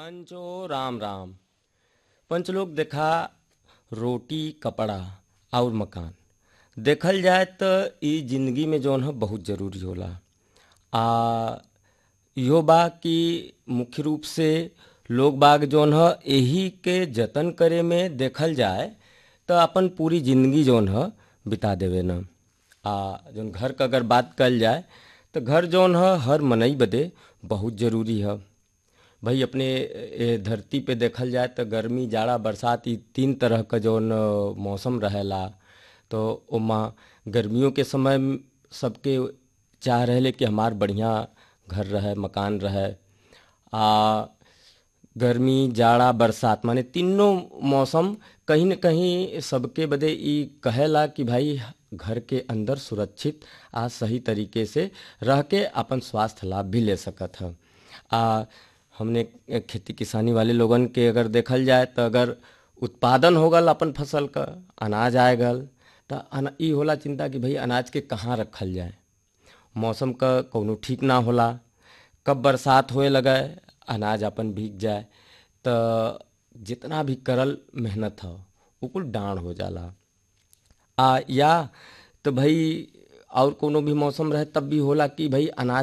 पंचो राम राम पंचलोक देखा रोटी कपड़ा और मकान देखल जाए त इ जिंदगी में जौन ह बहुत जरूरी होला आ इहो बा कि मुख्य रूप से लोग बाग जौन ह एही के जतन करे में देखल जाए त अपन पूरी जिंदगी जौन ह बिता देवे न आ जौन घर क अगर बात कल जाए त घर जौन ह हर मनई बदे बहुत जरूरी ह भाई अपने ए धरती पे देखल जाए त गर्मी जाड़ा बरसात इ तीन तरह क जौन मौसम रहेला तो ओमा गर्मियों के समय में सबके चाह रहेले कि हमार बढ़िया घर रहे मकान रहे आ गर्मी जाड़ा बरसात माने तीनों मौसम कहीं न कहीं सबके बदे इ कहेला कि भाई घर के अंदर सुरक्षित आ सही तरीके से रह के अपन स्वास्थ्य लाभ भी ले सकत ह आ हमने खेती किसानी वाले लोगन के अगर देखल जाए त अगर उत्पादन हो गल अपन फसल क अनाज आए गल त अना इ होला चिंता कि भाई अनाज के कहाँ रखल जाए मौसम क कौनो ठीक ना होला कब बरसात होए लगे अनाज अपन भीग जाए त जितना भी करल मेहनत ह उ कुल डांड हो जाला आ या तो भाई और कोनो भी मौसम रहे तब भी होला कि भाई अनाज